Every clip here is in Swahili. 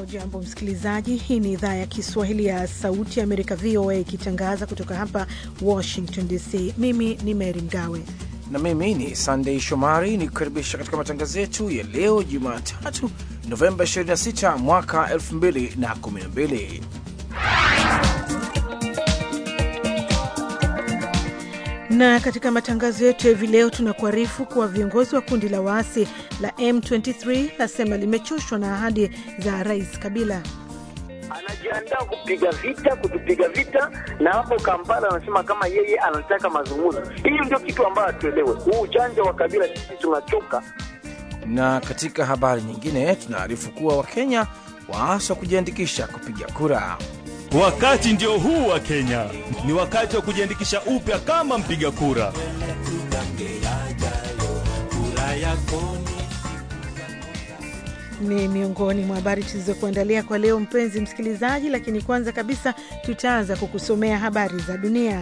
Hujambo msikilizaji, hii ni idhaa ya Kiswahili ya Sauti ya Amerika, VOA, ikitangaza kutoka hapa Washington DC. Mimi ni Mary Mgawe na mimi ni Sandei Shomari ni kukaribisha katika matangazo yetu ya leo Jumatatu, Novemba 26 mwaka 2012. na katika matangazo yetu ya hivi leo tunakuarifu kuwa viongozi wa kundi la waasi la M23 lasema limechoshwa na ahadi za Rais Kabila. Anajiandaa kupiga vita, kutupiga vita, na hapo Kampala anasema kama yeye anataka mazungumzo. Hiyo ndio kitu ambayo hatuelewe. Huu uchanja wa Kabila sisi tunachoka. Na katika habari nyingine tunaarifu kuwa Wakenya waaswa kujiandikisha kupiga kura. Wakati ndio huu wa Kenya, ni wakati wa kujiandikisha upya kama mpiga kura. Ni miongoni mwa habari tulizokuandalia kwa leo, mpenzi msikilizaji, lakini kwanza kabisa tutaanza kukusomea habari za dunia.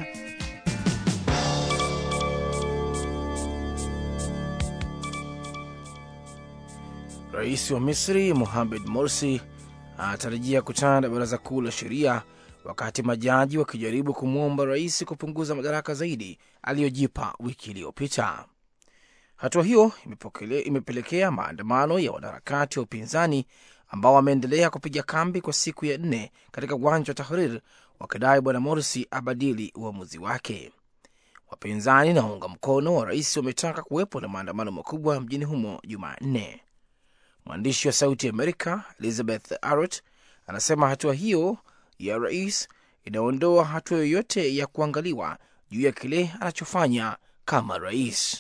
Rais wa Misri Mohamed Morsi anatarajia kutana na baraza kuu la sheria wakati majaji wakijaribu kumwomba rais kupunguza madaraka zaidi aliyojipa wiki iliyopita. Hatua hiyo imepelekea maandamano ya wanaharakati wa upinzani ambao wameendelea kupiga kambi kwa siku ya nne katika uwanja wa Tahrir wakidai bwana Morsi abadili uamuzi wake. Wapinzani na waunga mkono wa rais wametaka kuwepo na maandamano makubwa mjini humo Jumanne. Mwandishi wa Sauti ya Amerika Elizabeth Arrett anasema hatua hiyo ya rais inaondoa hatua yoyote ya kuangaliwa juu ya kile anachofanya kama rais.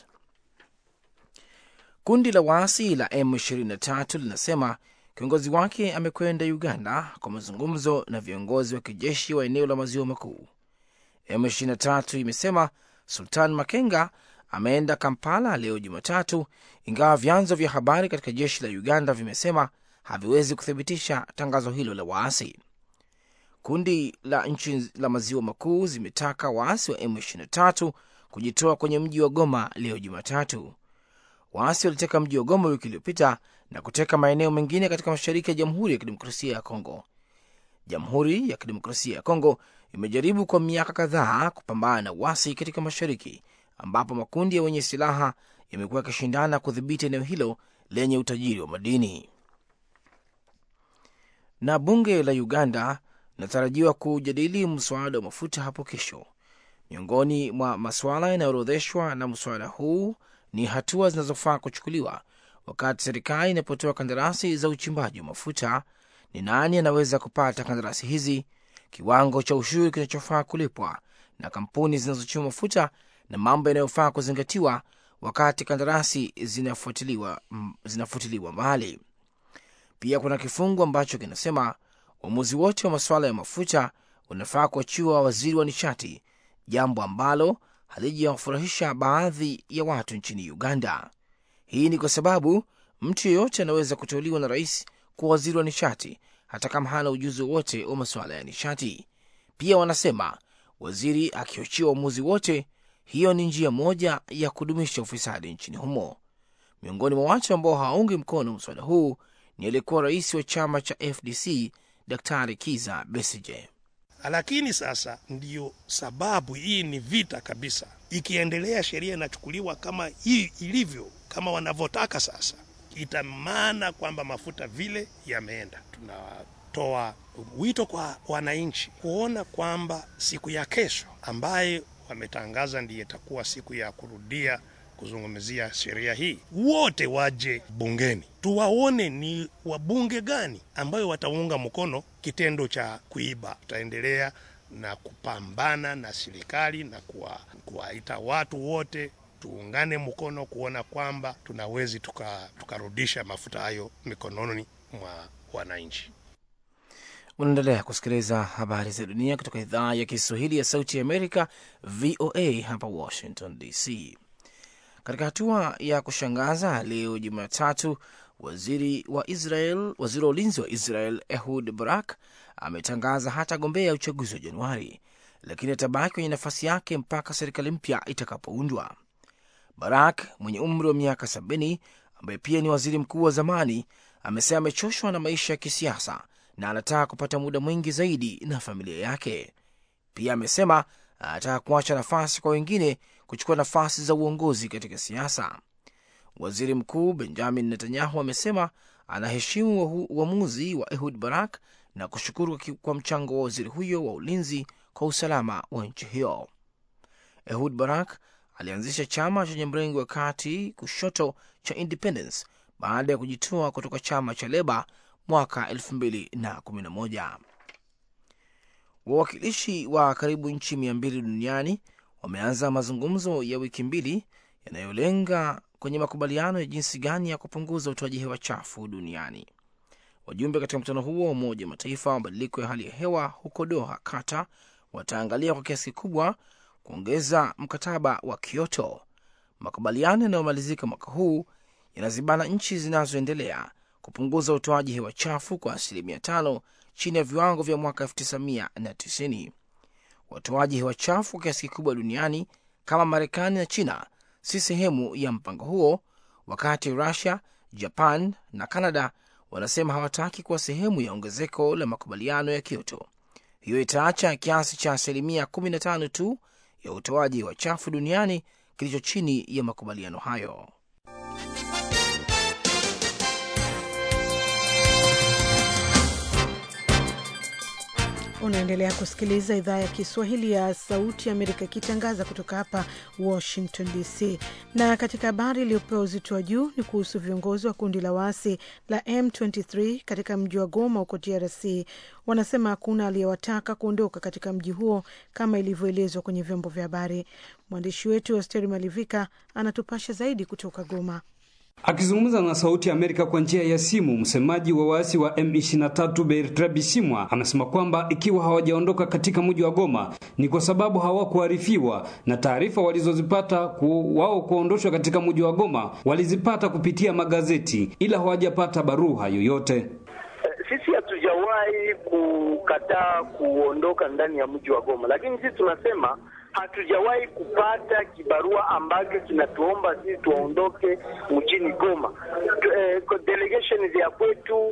Kundi la waasi la M23 linasema kiongozi wake amekwenda Uganda kwa mazungumzo na viongozi wa kijeshi wa eneo la maziwa makuu. M23 imesema Sultan Makenga ameenda Kampala leo Jumatatu, ingawa vyanzo vya habari katika jeshi la Uganda vimesema haviwezi kuthibitisha tangazo hilo la waasi. Kundi la nchi la maziwa makuu zimetaka waasi wa M23 kujitoa kwenye mji wa Goma leo Jumatatu. Waasi waliteka mji wa Goma wiki iliyopita na kuteka maeneo mengine katika mashariki ya Jamhuri ya Kidemokrasia ya Kongo. Jamhuri ya Kidemokrasia ya Kongo imejaribu kwa miaka kadhaa kupambana na uasi katika mashariki ambapo makundi ya wenye silaha yamekuwa yakishindana kudhibiti eneo hilo lenye utajiri wa madini. Na bunge la Uganda linatarajiwa kujadili mswada wa mafuta hapo kesho. Miongoni mwa masuala yanayoorodheshwa na mswada huu ni hatua zinazofaa kuchukuliwa wakati serikali inapotoa kandarasi za uchimbaji wa mafuta. Ni nani anaweza kupata kandarasi hizi, kiwango cha ushuru kinachofaa kulipwa na kampuni zinazochimba mafuta na mambo yanayofaa kuzingatiwa wakati kandarasi zinafutiliwa zinafutiliwa mbali. Pia kuna kifungu ambacho kinasema uamuzi wote wa masuala ya mafuta unafaa kuachiwa waziri wa nishati, jambo ambalo halijawafurahisha baadhi ya watu nchini Uganda. Hii ni kwa sababu mtu yeyote anaweza kuteuliwa na rais kuwa waziri wa nishati hata kama hana ujuzi wowote wa masuala ya nishati. Pia wanasema waziri akiochiwa uamuzi wote hiyo ni njia moja ya kudumisha ufisadi nchini humo. Miongoni mwa watu ambao hawaungi mkono mswada huu ni aliyekuwa rais wa chama cha FDC Daktari Kiza Besije. Lakini sasa ndiyo sababu hii ni vita kabisa. Ikiendelea sheria inachukuliwa kama hii ilivyo, kama wanavyotaka sasa, itamaana kwamba mafuta vile yameenda. Tunatoa wito kwa wananchi kuona kwamba siku ya kesho ambaye wametangaza ndiye itakuwa siku ya kurudia kuzungumzia sheria hii, wote waje bungeni tuwaone ni wabunge gani ambayo wataunga mkono kitendo cha kuiba. Tutaendelea na kupambana na serikali na kuwaita watu wote tuungane mkono kuona kwamba tunawezi tukarudisha tuka mafuta hayo mikononi mwa wananchi. Unaendelea kusikiliza habari za dunia kutoka idhaa ya Kiswahili ya Sauti ya Amerika, VOA hapa Washington DC. Katika hatua ya kushangaza leo Jumatatu, waziri wa Israel, waziri wa ulinzi wa Israel Ehud Barak ametangaza hatagombea uchaguzi wa Januari, lakini atabaki kwenye nafasi yake mpaka serikali mpya itakapoundwa. Barak mwenye umri wa miaka sabini ambaye pia ni waziri mkuu wa zamani amesema amechoshwa na maisha ya kisiasa na anataka kupata muda mwingi zaidi na familia yake. Pia amesema anataka kuacha nafasi kwa wengine kuchukua nafasi za uongozi katika siasa. Waziri Mkuu Benjamin Netanyahu amesema anaheshimu uamuzi wa Ehud Barak na kushukuru kwa mchango wa waziri huyo wa ulinzi kwa usalama wa nchi hiyo. Ehud Barak alianzisha chama chenye mrengo wa kati kushoto cha Independence baada ya kujitoa kutoka chama cha Leba mwaka 2011. Wawakilishi wa karibu nchi mia mbili duniani wameanza mazungumzo ya wiki mbili yanayolenga kwenye makubaliano ya jinsi gani ya kupunguza utoaji hewa chafu duniani. Wajumbe katika mkutano huo wa Umoja wa Mataifa wa mabadiliko ya hali ya hewa huko Doha, Qatar, wataangalia kwa kiasi kikubwa kuongeza mkataba wa Kyoto. Makubaliano yanayomalizika mwaka huu yanazibana nchi zinazoendelea kupunguza utoaji hewa chafu kwa asilimia tano chini ya viwango vya mwaka 1990. Watoaji hewa chafu kwa kiasi kikubwa duniani kama Marekani na China si sehemu ya mpango huo, wakati Rusia, Japan na Kanada wanasema hawataki kuwa sehemu ya ongezeko la makubaliano ya Kyoto. Hiyo itaacha kiasi cha asilimia 15 tu ya utoaji wa chafu duniani kilicho chini ya makubaliano hayo. Unaendelea kusikiliza idhaa ya Kiswahili ya Sauti ya Amerika ikitangaza kutoka hapa Washington DC. Na katika habari iliyopewa uzito wa juu ni kuhusu viongozi wa kundi la waasi la M23 katika mji wa Goma huko DRC. Wanasema hakuna aliyewataka kuondoka katika mji huo kama ilivyoelezwa kwenye vyombo vya habari. Mwandishi wetu Asteri Malivika anatupasha zaidi kutoka Goma. Akizungumza na Sauti ya Amerika kwa njia ya simu, msemaji wa waasi wa M23 Bertrand Bisimwa amesema kwamba ikiwa hawajaondoka katika mji wa Goma ni kwa sababu hawakuarifiwa, na taarifa walizozipata ku, wao kuondoshwa katika mji wa Goma walizipata kupitia magazeti, ila hawajapata barua yoyote. Sisi hatujawahi kukataa kuondoka ndani ya mji wa Goma, lakini sisi tunasema hatujawahi kupata kibarua ambacho kinatuomba sisi tuondoke mjini Goma. E, delegation ya kwetu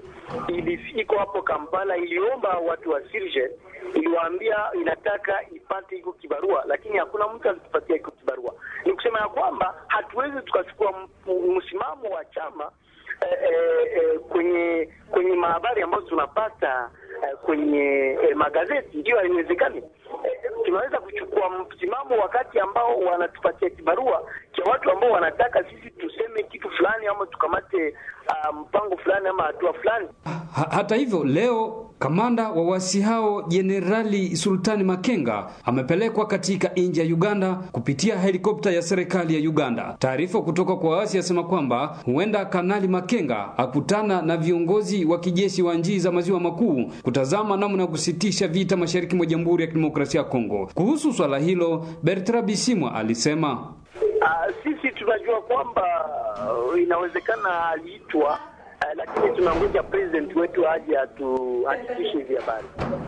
iko hapo Kampala, iliomba watu wa Sirje, iliwaambia inataka ipate iko kibarua, lakini hakuna mtu alitupatia iko kibarua. Ni kusema ya kwamba hatuwezi tukachukua msimamo wa chama e, e, kwenye kwenye mahabari ambazo tunapata e, kwenye e, magazeti, ndio haiwezekani. E, tunaweza kuchukua msimamo wakati ambao wanatupatia kibarua cha watu ambao wanataka sisi tuseme kitu fulani ama tukamate uh, mpango fulani ama hatua fulani. Ha, hata hivyo leo kamanda wa wasi hao Jenerali Sultani Makenga amepelekwa katika nchi ya Uganda kupitia helikopta ya serikali ya Uganda. Taarifa kutoka kwa wasi yasema kwamba huenda Kanali Makenga akutana na viongozi wa kijeshi wa nchi za maziwa makuu kutazama namna ya kusitisha vita mashariki mwa Jamhuri ya Kidemokrasia ya Kongo. Kuhusu swala hilo, Bertrand Bisimwa alisema Uh, sisi tunajua kwamba uh, inawezekana aliitwa uh, lakini tunangoja president wetu aje atuhakikishe hizi habari.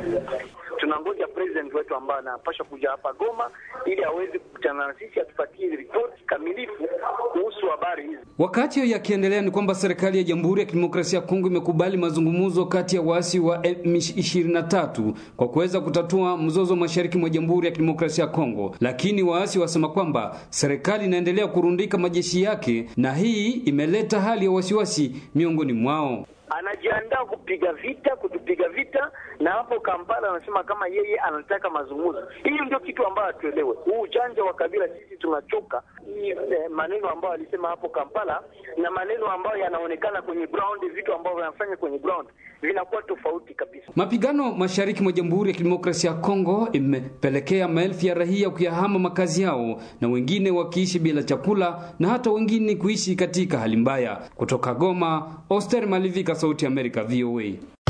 Tunangoja president wetu ambaye anapasha kuja hapa Goma ili aweze kukutana na sisi atupatie ripoti kamilifu kuhusu habari hizi. Wakati hiyo yakiendelea, ni kwamba serikali ya Jamhuri ya Kidemokrasia ya Kongo imekubali mazungumzo kati ya waasi wa M23 kwa kuweza kutatua mzozo mashariki mwa Jamhuri ya Kidemokrasia ya Kongo, lakini waasi wasema kwamba serikali inaendelea kurundika majeshi yake na hii imeleta hali ya wasiwasi miongoni mwao. Anajiandaa kupiga vita, kutupiga vita, na hapo Kampala anasema kama yeye anataka mazungumzo. Hiyo ndio kitu ambayo hatuelewe. Huu ujanja wa kabila, sisi tunachoka hii eh, maneno ambayo alisema hapo Kampala na maneno ambayo yanaonekana kwenye ground, vitu ambavyo wanafanya kwenye ground vinakuwa tofauti kabisa. Mapigano mashariki mwa Jamhuri ya Kidemokrasia ya Kongo imepelekea maelfu ya raia kuyahama makazi yao na wengine wakiishi bila chakula na hata wengine kuishi katika hali mbaya. Kutoka Goma, Oster Malivika, Sauti ya Amerika, VOA.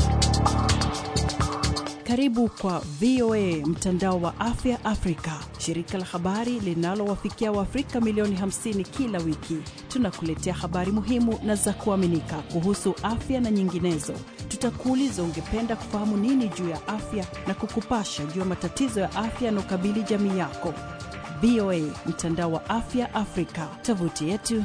Karibu kwa VOA mtandao wa afya Afrika, shirika la habari linalowafikia Waafrika milioni 50 kila wiki. Tunakuletea habari muhimu na za kuaminika kuhusu afya na nyinginezo. Tutakuuliza ungependa kufahamu nini juu ya afya na kukupasha juu ya matatizo ya afya yanaokabili jamii yako. VOA mtandao wa afya Afrika, tovuti yetu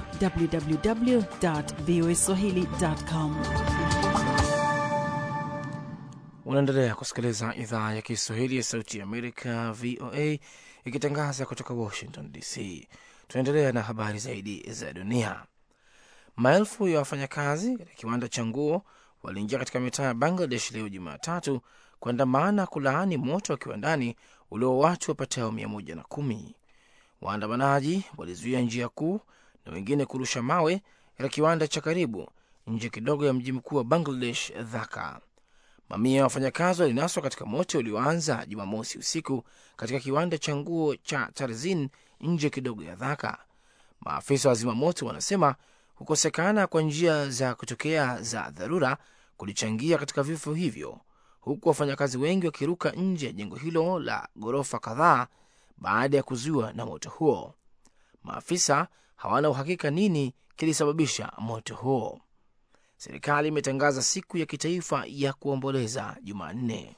www.voaswahili.com. Unaendelea kusikiliza idhaa ya Kiswahili ya Sauti ya Amerika, VOA, ikitangaza kutoka Washington DC. Tunaendelea na habari zaidi za dunia. Maelfu ya wafanyakazi katika kiwanda cha nguo waliingia katika mitaa ya Bangladesh leo Jumatatu kuandamana kulaani moto wa kiwandani ulio watu wapatao mia moja na kumi. Waandamanaji walizuia njia kuu na wengine kurusha mawe katika kiwanda cha karibu nje kidogo ya mji mkuu wa Bangladesh, Dhaka. Mamia ya wafanyakazi walinaswa katika moto ulioanza Jumamosi usiku katika kiwanda cha nguo cha Tarzin nje kidogo ya Dhaka. Maafisa wa zimamoto wanasema kukosekana kwa njia za kutokea za dharura kulichangia katika vifo hivyo, huku wafanyakazi wengi wakiruka nje ya jengo hilo la ghorofa kadhaa baada ya kuzuiwa na moto huo. Maafisa hawana uhakika nini kilisababisha moto huo. Serikali imetangaza siku ya kitaifa ya kuomboleza Jumanne.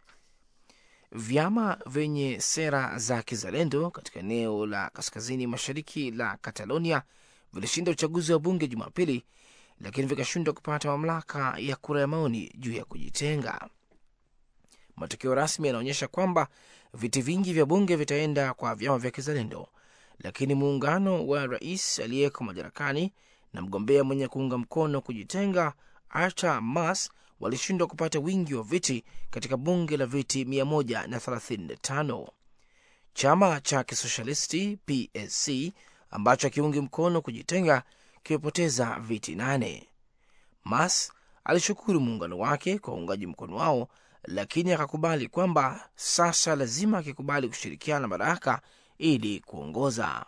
Vyama vyenye sera za kizalendo katika eneo la kaskazini mashariki la Catalonia vilishinda uchaguzi wa bunge Jumapili, lakini vikashindwa kupata mamlaka ya kura ya maoni juu ya kujitenga. Matokeo rasmi yanaonyesha kwamba viti vingi vya bunge vitaenda kwa vyama vya kizalendo, lakini muungano wa rais aliyeko madarakani na mgombea mwenye kuunga mkono kujitenga Artur Mas walishindwa kupata wingi wa viti katika bunge la viti 135. Chama cha kisoshalisti PSC ambacho akiungi mkono kujitenga kimepoteza viti nane. Mas alishukuru muungano wake kwa uungaji mkono wao, lakini akakubali kwamba sasa lazima akikubali kushirikiana madaraka ili kuongoza.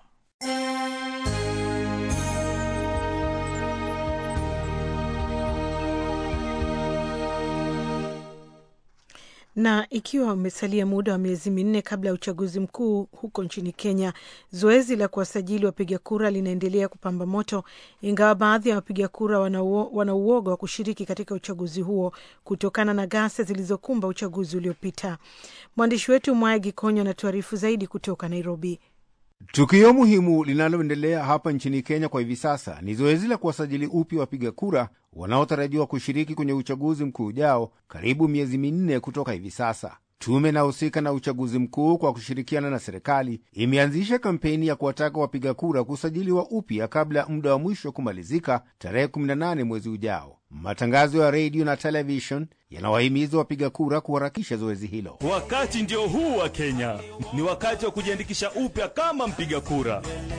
Na ikiwa umesalia muda wa miezi minne kabla ya uchaguzi mkuu huko nchini Kenya, zoezi la kuwasajili wapiga kura linaendelea kupamba moto, ingawa baadhi ya wapiga kura wana uoga wa kushiriki katika uchaguzi huo kutokana na ghasia zilizokumba uchaguzi uliopita. Mwandishi wetu Mwaya Gikonyo anatuarifu zaidi kutoka Nairobi. Tukio muhimu linaloendelea hapa nchini Kenya kwa hivi sasa ni zoezi la kuwasajili upya wapiga kura wanaotarajiwa kushiriki kwenye uchaguzi mkuu ujao, karibu miezi minne kutoka hivi sasa. Tume inahusika na uchaguzi mkuu kwa kushirikiana na serikali imeanzisha kampeni ya kuwataka wapiga kura kusajiliwa upya kabla ya muda wa mwisho kumalizika tarehe 18 mwezi ujao. Matangazo ya redio na television yanawahimiza wapiga kura kuharakisha zoezi hilo. Wakati ndio huu wa Kenya, ni wakati wa kujiandikisha upya kama mpiga kura.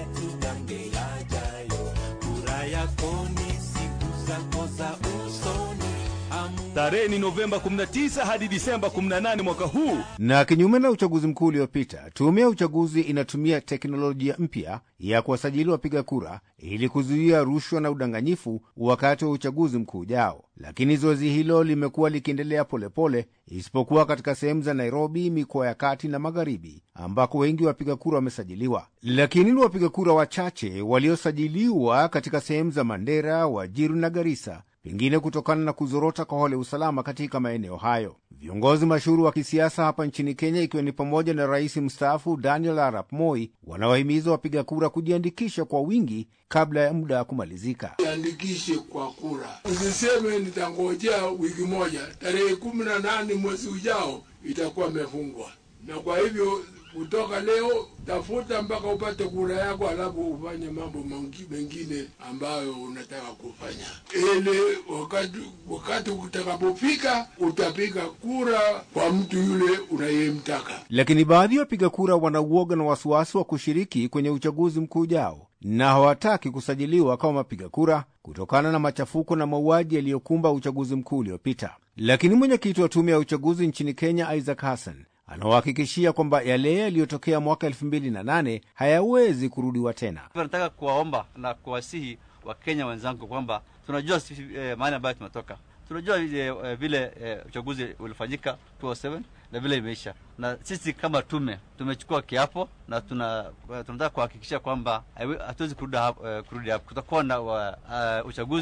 Tarehe ni Novemba 19 hadi Disemba 18 mwaka huu. Na kinyume na uchaguzi mkuu uliopita, tume ya uchaguzi inatumia teknolojia mpya ya kuwasajili wapiga kura ili kuzuia rushwa na udanganyifu wakati wa uchaguzi mkuu ujao. Lakini zoezi hilo limekuwa likiendelea polepole, isipokuwa katika sehemu za Nairobi, mikoa ya kati na magharibi, ambako wengi wapiga kura wamesajiliwa. Lakini ni wapiga kura wachache waliosajiliwa katika sehemu za Mandera, Wajiru na Garissa, pengine kutokana na kuzorota kwa hali ya usalama katika maeneo hayo. Viongozi mashuhuri wa kisiasa hapa nchini Kenya, ikiwa ni pamoja na rais mstaafu Daniel Arap Moi, wanawahimiza wapiga kura kujiandikisha kwa wingi kabla ya muda wa kumalizika. Jiandikishe kwa kura, usiseme nitangojea wiki moja, tarehe kumi na nane mwezi ujao itakuwa imefungwa. Na kwa hivyo kutoka leo tafuta mpaka upate kura yako, alafu ufanye mambo mengine ambayo unataka kufanya, ili wakati wakati utakapofika utapiga kura kwa mtu yule unayemtaka. Lakini baadhi ya wapiga kura wana uoga na wasiwasi wa kushiriki kwenye uchaguzi mkuu ujao na hawataki kusajiliwa kama wapiga kura kutokana na machafuko na mauaji yaliyokumba uchaguzi mkuu uliopita. Lakini mwenyekiti wa tume ya uchaguzi nchini Kenya, Isaac Hassan, anawahakikishia kwamba yale yaliyotokea mwaka elfu mbili na nane hayawezi kurudiwa tena. Nataka kuwaomba na kuwasihi Wakenya wenzangu kwamba tunajua eh, mahali ambayo tumetoka, tunajua eh, vile eh, uchaguzi ulifanyika 2007 na vile imeisha, na sisi kama tume tumechukua kiapo na tuna tunataka kuhakikisha kwamba hatuwezi kurudi hapo, uh, kurudi hapo. Kutakuwa na uh, uchaguzi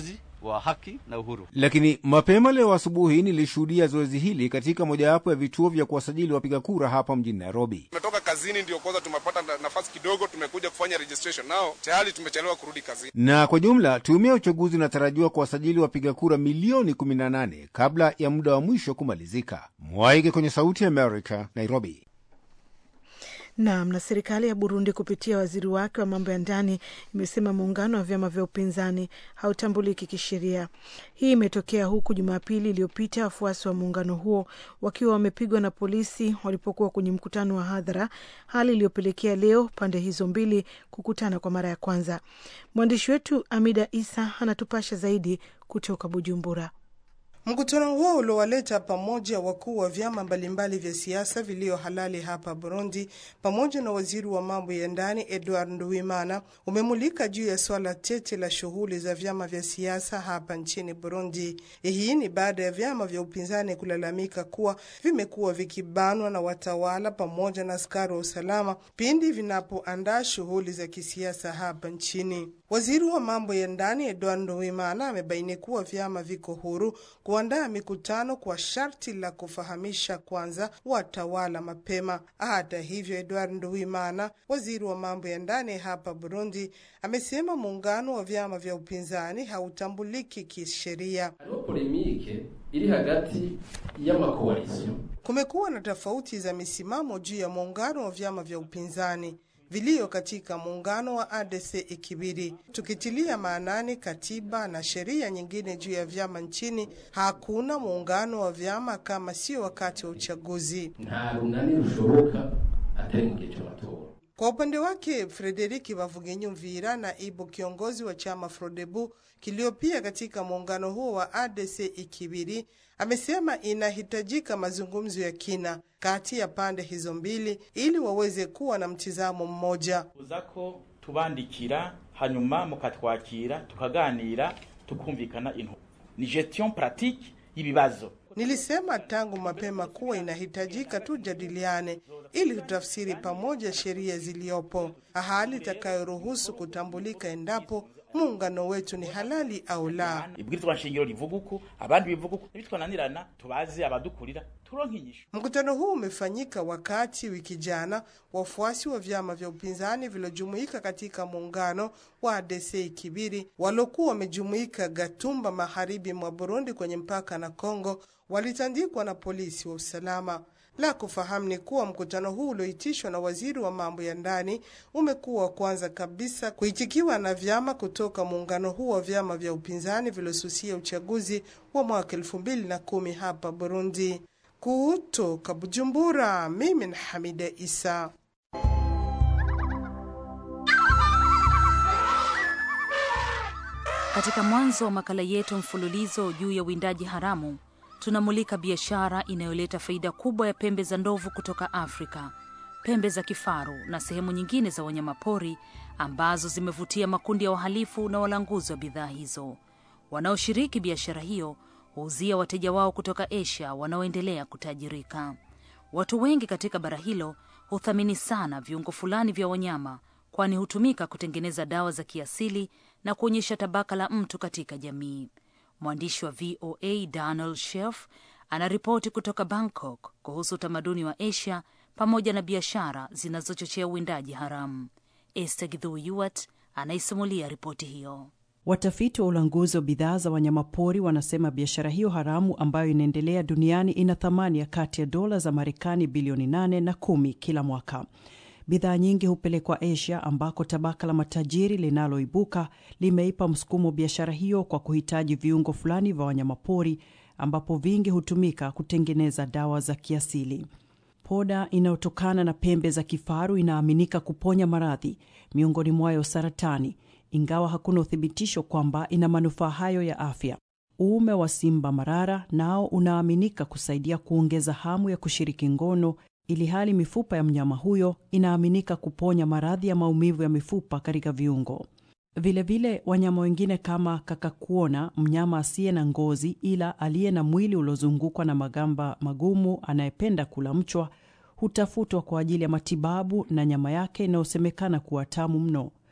wa haki na uhuru. Lakini mapema leo asubuhi nilishuhudia zoezi hili katika mojawapo ya vituo vya kuwasajili wapiga kura hapa mjini Nairobi. Tumetoka kazini, ndio kwanza tumepata nafasi kidogo, tumekuja kufanya registration, nao tayari tumechelewa kurudi kazini. Na kwa jumla tume ya uchaguzi inatarajiwa kuwasajili wapiga kura milioni 18 kabla ya muda wa mwisho kumalizika. Mwaige kwenye Sauti ya America, Nairobi. Naam. Na serikali ya Burundi kupitia waziri wake wa mambo ya ndani imesema muungano wa vyama vya upinzani hautambuliki kisheria. Hii imetokea huku Jumapili iliyopita wafuasi wa muungano huo wakiwa wamepigwa na polisi walipokuwa kwenye mkutano wa hadhara, hali iliyopelekea leo pande hizo mbili kukutana kwa mara ya kwanza. Mwandishi wetu Amida Isa anatupasha zaidi kutoka Bujumbura. Mkutano huo uliowaleta pamoja wakuu wa vyama mbalimbali vya siasa vilio halali hapa Burundi pamoja na waziri wa mambo ya ndani Edward Nduwimana umemulika juu ya swala tete la shughuli za vyama vya siasa hapa nchini Burundi. Hii ni baada ya vyama vya upinzani kulalamika kuwa vimekuwa vikibanwa na watawala pamoja na askari wa usalama pindi vinapoandaa shughuli za kisiasa hapa nchini. Waziri wa mambo ya ndani Edward Nduwimana amebaini kuwa vyama viko huru kuandaa mikutano kwa sharti la kufahamisha kwanza watawala mapema. Hata hivyo, Edward Nduwimana, waziri wa mambo ya ndani hapa Burundi, amesema muungano wa vyama vya upinzani hautambuliki kisheria. polemike iri hagati y'amakoalisio Kumekuwa na tofauti za misimamo juu ya muungano wa vyama vya upinzani vilio katika muungano wa ADC Ikibiri, tukitilia maanani katiba na sheria nyingine juu ya vyama nchini. Hakuna muungano wa vyama kama sio wakati wa uchaguzi. nta runani rushoboka atari mu gihe cy'amatora Kwa upande wake Frederiki Bavugenyumvira, naibu kiongozi wa chama Frodebu kiliopia katika muungano huo wa ADC Ikibiri, amesema inahitajika mazungumzo ya kina kati ya pande hizo mbili ili waweze kuwa na mtizamo mmoja. uza ko tubandikira hanyuma mukatwakira tukaganira tukumvikana into ni gestion pratique y'ibibazo Nilisema tangu mapema kuwa inahitajika tujadiliane ili tutafsiri pamoja sheria ziliyopo, hali itakayoruhusu kutambulika endapo muungano wetu ni halali au la. ibwirizwa nshingiro rivuga uku abandi bivuga uku nibitwananirana tubaze abadukurira turonke inyishu Mkutano huu umefanyika wakati wiki jana wafuasi wa vyama vya upinzani viliojumuika katika muungano wa ADC Kibiri waliokuwa wamejumuika Gatumba, magharibi mwa Burundi, kwenye mpaka na Kongo, walitandikwa na polisi wa usalama. La kufahamu ni kuwa mkutano huu ulioitishwa na waziri wa mambo ya ndani umekuwa wa kwanza kabisa kuitikiwa na vyama kutoka muungano huu wa vyama vya upinzani viliosusia uchaguzi wa mwaka elfu mbili na kumi hapa Burundi. Kutoka Bujumbura, mimi ni Hamida Isa. Katika mwanzo wa makala yetu mfululizo juu ya uwindaji haramu, tunamulika biashara inayoleta faida kubwa ya pembe za ndovu kutoka Afrika, pembe za kifaru na sehemu nyingine za wanyamapori ambazo zimevutia makundi ya wahalifu na walanguzi wa bidhaa hizo. Wanaoshiriki biashara hiyo huuzia wateja wao kutoka Asia wanaoendelea kutajirika. Watu wengi katika bara hilo huthamini sana viungo fulani vya wanyama, kwani hutumika kutengeneza dawa za kiasili na kuonyesha tabaka la mtu katika jamii. Mwandishi wa VOA Donald Shelf anaripoti kutoka Bangkok kuhusu utamaduni wa Asia pamoja na biashara zinazochochea uwindaji haramu. Esther Githui Yuat anaisimulia ripoti hiyo. Watafiti wa ulanguzi wa bidhaa za wanyamapori wanasema biashara hiyo haramu ambayo inaendelea duniani ina thamani ya kati ya dola za Marekani bilioni 8 na kumi kila mwaka. Bidhaa nyingi hupelekwa Asia ambako tabaka la matajiri linaloibuka limeipa msukumo biashara hiyo kwa kuhitaji viungo fulani vya wanyamapori ambapo vingi hutumika kutengeneza dawa za kiasili. Poda inayotokana na pembe za kifaru inaaminika kuponya maradhi, miongoni mwayo saratani, ingawa hakuna uthibitisho kwamba ina manufaa hayo ya afya. Uume wa simba marara nao unaaminika kusaidia kuongeza hamu ya kushiriki ngono, ili hali mifupa ya mnyama huyo inaaminika kuponya maradhi ya maumivu ya mifupa katika viungo. Vilevile vile, wanyama wengine kama kakakuona, mnyama asiye na ngozi ila aliye na mwili uliozungukwa na magamba magumu anayependa kula mchwa, hutafutwa kwa ajili ya matibabu na nyama yake inayosemekana kuwa tamu mno.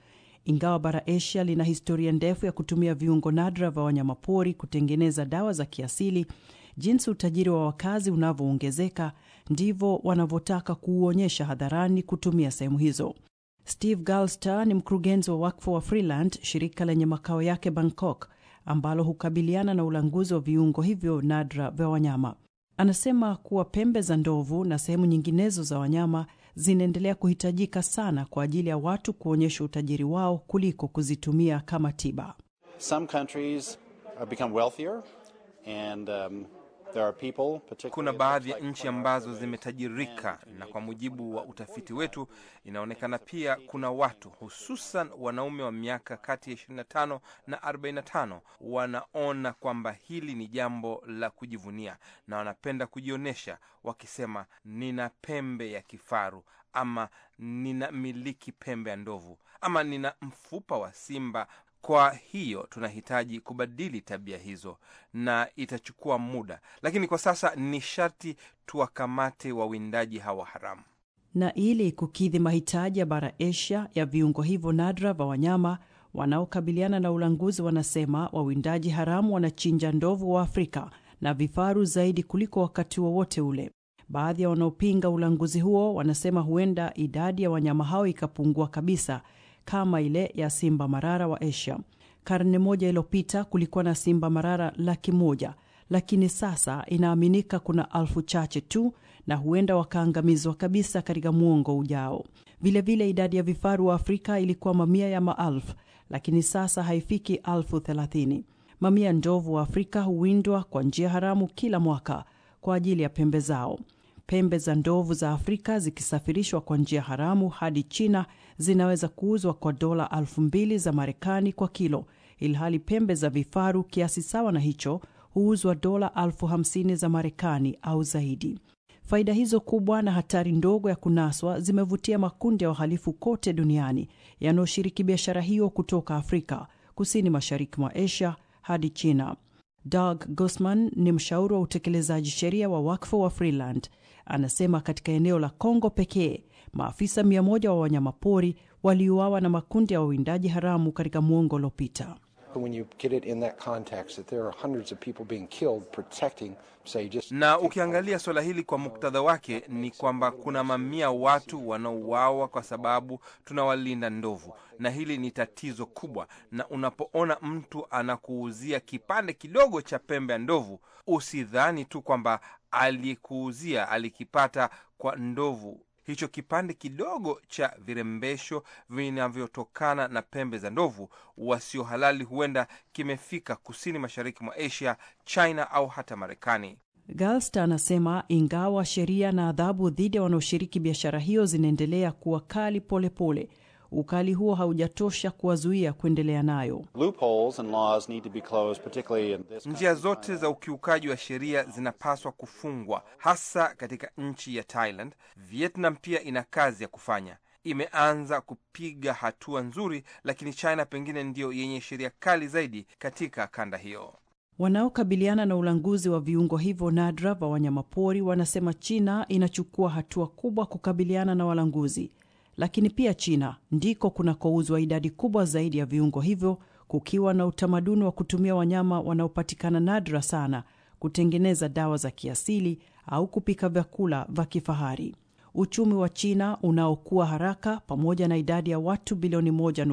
Ingawa bara Asia lina historia ndefu ya kutumia viungo nadra vya wanyamapori kutengeneza dawa za kiasili, jinsi utajiri wa wakazi unavyoongezeka ndivyo wanavyotaka kuuonyesha hadharani kutumia sehemu hizo. Steve Galster ni mkurugenzi wa wakfu wa Freeland, shirika lenye makao yake Bangkok, ambalo hukabiliana na ulanguzi wa viungo hivyo nadra vya wanyama. Anasema kuwa pembe za ndovu na sehemu nyinginezo za wanyama zinaendelea kuhitajika sana kwa ajili ya watu kuonyesha utajiri wao kuliko kuzitumia kama tiba. Some countries have become wealthier and um, there are people, particularly Kuna baadhi ya nchi ambazo zimetajirika, na kwa mujibu wa utafiti wetu inaonekana pia kuna watu hususan wanaume wa miaka kati ya 25 na 45 wanaona kwamba hili ni jambo la kujivunia na wanapenda kujionyesha wakisema, nina pembe ya kifaru ama nina miliki pembe ya ndovu ama nina mfupa wa simba. Kwa hiyo tunahitaji kubadili tabia hizo na itachukua muda, lakini kwa sasa ni sharti tuwakamate wawindaji hawa haramu. Na ili kukidhi mahitaji ya bara Asia ya viungo hivyo nadra vya wanyama wanaokabiliana na ulanguzi, wanasema wawindaji haramu wanachinja ndovu wa Afrika na vifaru zaidi kuliko wakati wowote wa ule. Baadhi ya wanaopinga ulanguzi huo wanasema huenda idadi ya wanyama hao ikapungua kabisa kama ile ya simba marara wa Asia. Karne moja iliyopita kulikuwa na simba marara laki moja, lakini sasa inaaminika kuna alfu chache tu na huenda wakaangamizwa kabisa katika muongo ujao. Vilevile idadi ya vifaru wa Afrika ilikuwa mamia ya maelfu, lakini sasa haifiki alfu thelathini. Mamia ya ndovu wa Afrika huwindwa kwa njia haramu kila mwaka kwa ajili ya pembe zao. Pembe za ndovu za Afrika zikisafirishwa kwa njia haramu hadi China zinaweza kuuzwa kwa dola elfu mbili za Marekani kwa kilo, ilhali pembe za vifaru kiasi sawa na hicho huuzwa dola elfu hamsini za Marekani au zaidi. Faida hizo kubwa na hatari ndogo ya kunaswa zimevutia makundi ya wahalifu kote duniani yanayoshiriki biashara hiyo kutoka Afrika, kusini mashariki mwa Asia hadi China. Doug Gosman ni mshauri wa utekelezaji sheria wa wakfu wa Freeland. Anasema katika eneo la Kongo pekee maafisa mia moja wa wanyamapori waliuawa na makundi ya wawindaji haramu katika mwongo uliopita. When you get it in that context that there are hundreds of people being killed protecting, say, just Na ukiangalia suala hili kwa muktadha wake ni kwamba kuna mamia watu wanaouawa kwa sababu tunawalinda ndovu, na hili ni tatizo kubwa. Na unapoona mtu anakuuzia kipande kidogo cha pembe ya ndovu, usidhani tu kwamba aliyekuuzia alikipata kwa ndovu hicho kipande kidogo cha virembesho vinavyotokana na pembe za ndovu wasio halali huenda kimefika kusini mashariki mwa Asia, China au hata Marekani. Galster anasema ingawa sheria na adhabu dhidi ya wanaoshiriki biashara hiyo zinaendelea kuwa kali polepole pole, ukali huo haujatosha kuwazuia kuendelea nayo. loopholes and laws need to be closed, particularly in this Njia zote za ukiukaji wa sheria zinapaswa kufungwa, hasa katika nchi ya Thailand. Vietnam pia ina kazi ya kufanya, imeanza kupiga hatua nzuri, lakini China pengine ndiyo yenye sheria kali zaidi katika kanda hiyo. Wanaokabiliana na ulanguzi wa viungo hivyo nadra vya wanyamapori wanasema China inachukua hatua kubwa kukabiliana na walanguzi, lakini pia China ndiko kunakouzwa idadi kubwa zaidi ya viungo hivyo, kukiwa na utamaduni wa kutumia wanyama wanaopatikana nadra sana kutengeneza dawa za kiasili au kupika vyakula vya kifahari. Uchumi wa China unaokuwa haraka pamoja na idadi ya watu bilioni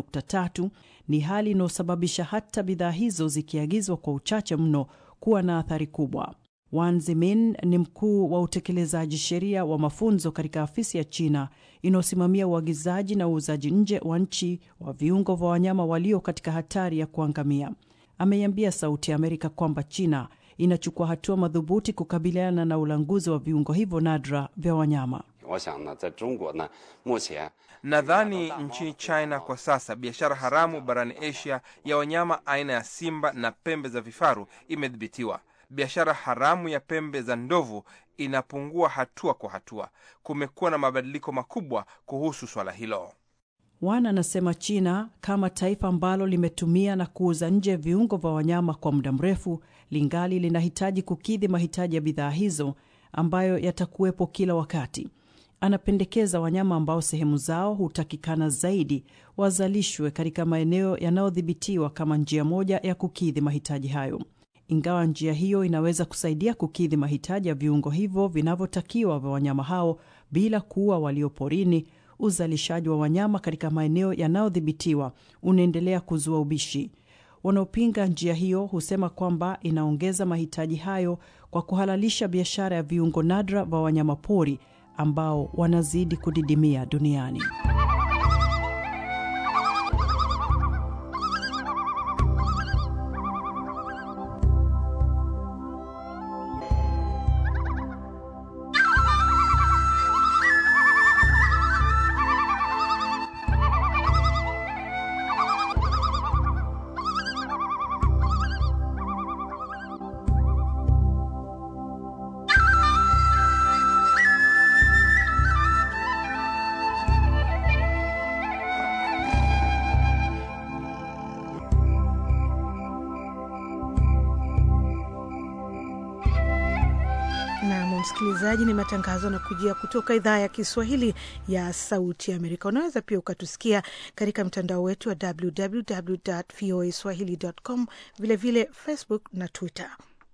1.3 ni hali inayosababisha hata bidhaa hizo zikiagizwa kwa uchache mno kuwa na athari kubwa. Wan Zimin ni mkuu wa utekelezaji sheria wa mafunzo katika afisi ya China inayosimamia uagizaji na uuzaji nje wa nchi wa viungo vya wanyama walio katika hatari ya kuangamia. Ameiambia Sauti ya Amerika kwamba China inachukua hatua madhubuti kukabiliana na ulanguzi wa viungo hivyo nadra vya wanyama. Nadhani nchini China kwa sasa biashara haramu barani Asia ya wanyama aina ya simba na pembe za vifaru imedhibitiwa. Biashara haramu ya pembe za ndovu inapungua hatua kwa hatua. Kumekuwa na mabadiliko makubwa kuhusu swala hilo. Wan anasema China kama taifa ambalo limetumia na kuuza nje viungo vya wanyama kwa muda mrefu, lingali linahitaji kukidhi mahitaji ya bidhaa hizo ambayo yatakuwepo kila wakati. Anapendekeza wanyama ambao sehemu zao hutakikana zaidi wazalishwe katika maeneo yanayodhibitiwa kama njia moja ya kukidhi mahitaji hayo. Ingawa njia hiyo inaweza kusaidia kukidhi mahitaji ya viungo hivyo vinavyotakiwa vya wanyama hao bila kuua walio porini, uzalishaji wa wanyama katika maeneo yanayodhibitiwa unaendelea kuzua ubishi. Wanaopinga njia hiyo husema kwamba inaongeza mahitaji hayo kwa kuhalalisha biashara ya viungo nadra vya wanyamapori ambao wanazidi kudidimia duniani. Msikilizaji, ni matangazo na kujia kutoka idhaa ya Kiswahili ya Sauti ya Amerika. Unaweza pia ukatusikia katika mtandao wetu wa www voa swahili.com, vilevile Facebook na Twitter.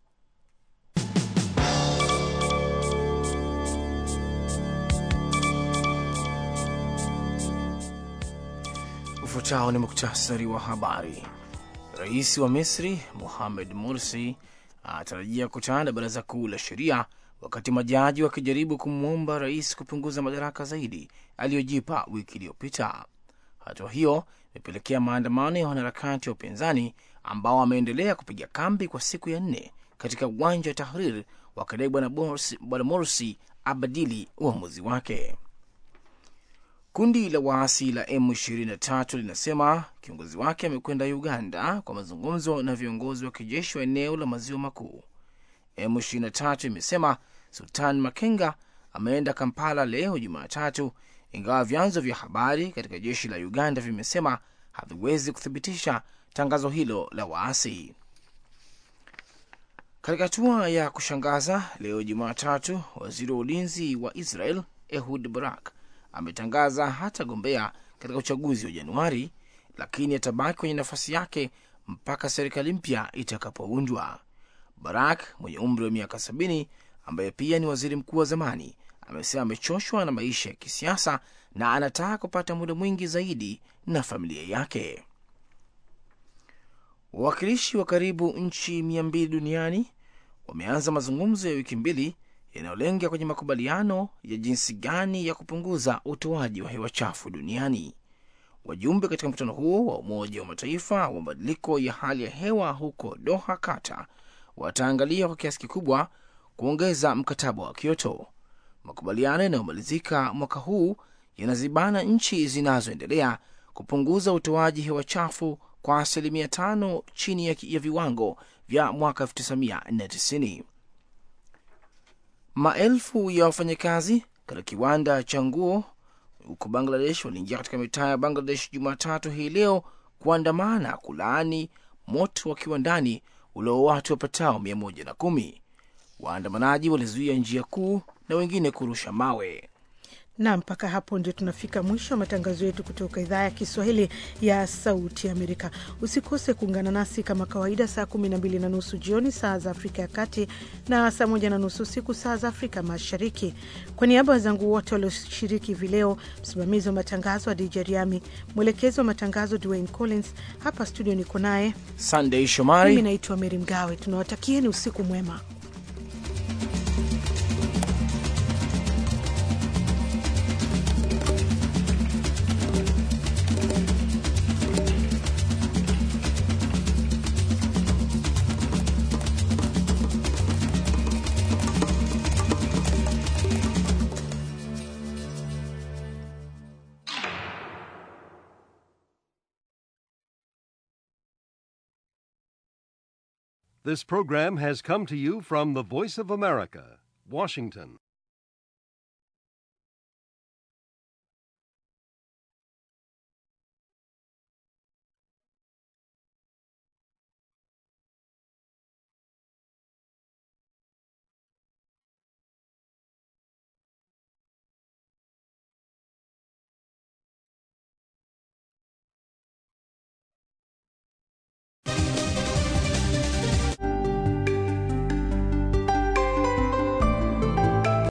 Ufuatao ni muktasari wa habari. Rais wa Misri Mohamed Morsi anatarajia kukutana na baraza kuu la sheria wakati majaji wakijaribu kumwomba rais kupunguza madaraka zaidi aliyojipa wiki iliyopita. Hatua hiyo imepelekea maandamano ya wanaharakati wa upinzani ambao wameendelea kupiga kambi kwa siku ya nne katika uwanja wa Tahrir wakidai bwana Morsi abadili uamuzi wake. Kundi la waasi la M23 linasema kiongozi wake amekwenda Uganda kwa mazungumzo na viongozi wa kijeshi wa eneo la maziwa makuu. M23 imesema Sultan Makenga ameenda Kampala leo Jumatatu, ingawa vyanzo vya habari katika jeshi la Uganda vimesema haviwezi kuthibitisha tangazo hilo la waasi. Katika hatua ya kushangaza leo Jumatatu, waziri wa ulinzi wa Israel Ehud Barak ametangaza hatagombea katika uchaguzi wa Januari, lakini atabaki kwenye nafasi yake mpaka serikali mpya itakapoundwa. Barak mwenye umri wa miaka sabini ambaye pia ni waziri mkuu wa zamani amesema amechoshwa na maisha ya kisiasa na anataka kupata muda mwingi zaidi na familia yake. Wawakilishi wa karibu nchi mia mbili duniani wameanza mazungumzo ya wiki mbili yanayolenga kwenye makubaliano ya jinsi gani ya kupunguza utoaji wa hewa chafu duniani. Wajumbe katika mkutano huo wa Umoja wa Mataifa wa mabadiliko ya hali ya hewa huko Doha, Qatar, wataangalia kwa kiasi kikubwa kuongeza mkataba wa Kyoto. Makubaliano yanayomalizika mwaka huu yanazibana nchi zinazoendelea kupunguza utoaji hewa chafu kwa asilimia tano chini ya, ya viwango vya mwaka 1990. Maelfu ya wafanyakazi katika kiwanda cha nguo huko Bangladesh waliingia katika mitaa ya Bangladesh Jumatatu hii leo kuandamana kulaani moto wa kiwandani ulio watu wapatao mia moja na kumi. Waandamanaji walizuia njia kuu na wengine kurusha mawe. Na mpaka hapo ndio tunafika mwisho wa matangazo yetu kutoka idhaa ya Kiswahili ya Sauti Amerika. Usikose kuungana nasi kama kawaida saa kumi na mbili na nusu jioni saa za Afrika ya Kati na saa moja na nusu usiku saa za Afrika Mashariki. Kwa niaba ya wenzangu wote walioshiriki hivi leo, msimamizi wa matangazo wa DJ Riami, mwelekezi wa matangazo Dwayne Collins, hapa studio niko naye Sunday Shomari, mimi naitwa Meri Mgawe. Tunawatakieni usiku mwema. This program has come to you from the Voice of America, Washington.